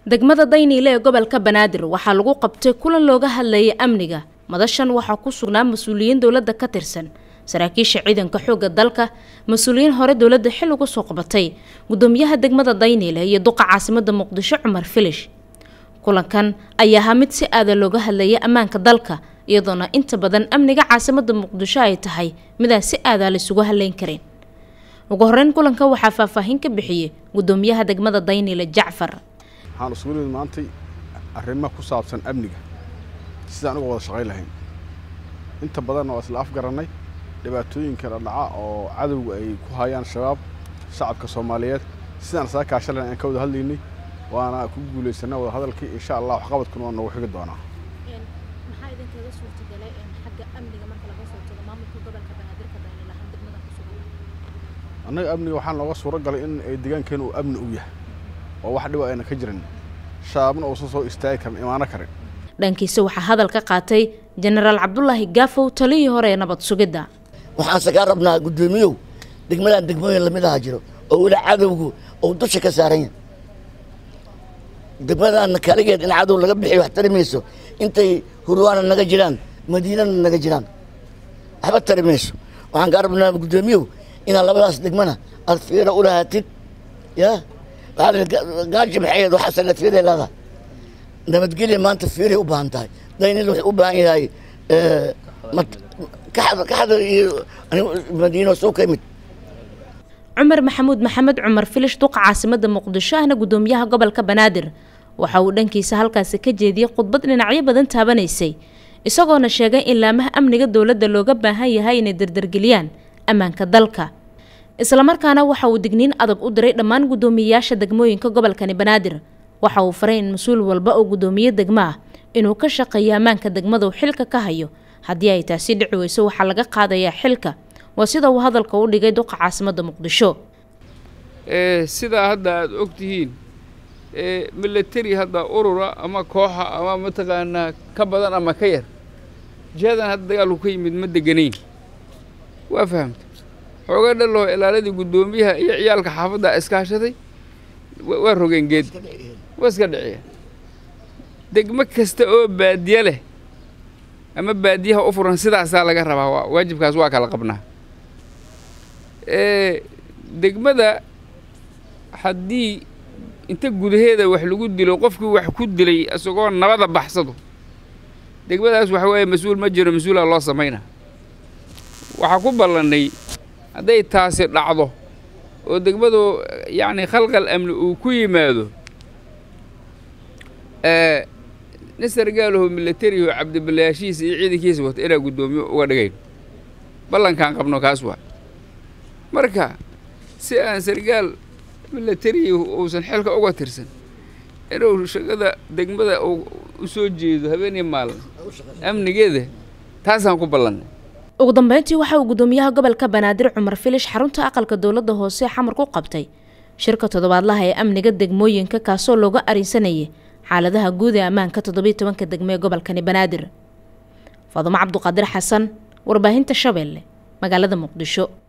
degmada dayniile ee gobolka banaadir waxaa lagu qabtay kulan looga hadlayay amniga madashan waxaa ku sugnaa mas-uuliyiin dowladda ka tirsan saraakiisha ciidanka xoogga dalka mas-uuliyiin hore dowladda xil uga soo qabatay gudoomiyaha degmada dayniile iyo duqa caasimada muqdisho cumar filish kulankan ayaa ahaa mid si aada looga hadlayay ammaanka dalka iyadoona inta badan amniga caasimada muqdisho ay tahay midaan si aadaa laysugu haleyn karin ugu horeyn kulanka waxaa faahfaahin ka bixiyey gudoomiyaha degmada dayniile jacfar waxaan isugu nimid maantay arrimo ku saabsan amniga sidaan uga wada shaqayn lahayn inta badanna waa isla afgarannay dhibaatooyinka la dhaca oo cadowga ay ku hayaan shabaab shacabka soomaaliyeed sidaan isaga kaashalan aan ka wada hadlaynay waana ku guulaysanaa wada hadalkii insha allah waxqabadkuna waa noogu xigi doonaa maxaa idinkaga suurtagalay xagga amniga marka laga soo tago maamulka gobolka banaadir ka daynila han degmada ku sugan annaga amniga waxaa nooga suuro galay in ay deegaankeena uu amni u yahay oo wax dhiba ayna ka jirin shabaabna uusan soo istaagi karin imaano karin dhankiisa waxaa hadal ka qaatay jenaraal cabdulaahi gaafow taliyii hore ee nabad sugidda waxaanse kaa rabnaa guddoomiyow degmadan degmooyin lamid aha jiro oo weli cadowgu uu dusha ka saaran yahay degmadana kaligeed in cadow laga bixiyo wax tari mayso intay hurwaana naga jiraan madiinana naga jiraan waxba tari mayso waxaan kaa rabnaa guddoomiyow inaad labadaas degmana aad fiira u lahaatid ya gaaji maxayd waxaasana fiiray leedahay nabadgelya maanta fiiray u baahan tahay daynil waxay u baahan yahay kaxda iyo madiino soo ka imid cumar maxamuud maxamed cumar filish duqa caasimada muqdisho ahna gudoomiyaha gobolka banaadir waxa uu dhankiisa halkaasi ka jeediyey khudbad dhinacyo badan taabanaysay isagoona sheegay in laamaha amniga dowladda looga baahan yahay inay dardargeliyaan ammaanka dalka islamarkaana waxa uu digniin adag u diray dhammaan guddoomiyeyaasha degmooyinka gobolkani banaadir waxa uu faray in mas-uul walba oo guddoomiye degmo ah inuu ka shaqeeyo ammaanka degmada uu xilka ka hayo haddii ay taasi dhici weyso waxaa laga qaadayaa xilka waa sida uu hadalka u dhigay duqa caasimada muqdisho sidaa hadda aada og tihiin milateri hadda urura ama kooxa ama mataqaanaa ka badan ama ka yar jihadan hadda dagaalku ka yimid ma deganayn waa fahamta xooga dhaloo ilaaladii guddoomiyaha iyo ciyaalka xaafadda iskaashaday waa rogeen geed waa iska dhiciya degmo kasta oo baadiye leh ama baadiyaha u furan sidaasaa laga rabaa waajibkaas waa kala qabnaa degmada haddii inta gudaheeda wax lagu dilo qofkii wax ku dilay isagoo nabada baxsado degmadaas waxa weeye mas-uul ma jiro mas-uulaa loo samaynaa waxaa ku ballannay hadday taasi dhacdo oo degmadu yacni khalqal amni uu ku yimaado nin sargaalaho milatariho cabdiballayaashiisa iyo ciidankiisa wata inaa guddoomiyo uga dhigayn ballankaan qabno kaas waa marka si aan sargaal milatarihi uusan xilka uga tirsan inuu shaqada degmada uu u soo jeedo habeenii maalin amnigeeda taasaan ku ballannay ugu dambeyntii waxa uu guddoomiyaha gobolka banaadir cumar filish xarunta aqalka dowladda hoose xamar ku qabtay shirka toddobaadlaha ee amniga degmooyinka kaasoo looga arinsanayay xaaladaha guud ee ammaanka toddobiyo tobanka degmo ee gobolkani banaadir faadumo cabduqaadir xasan warbaahinta shabeelle magaalada muqdisho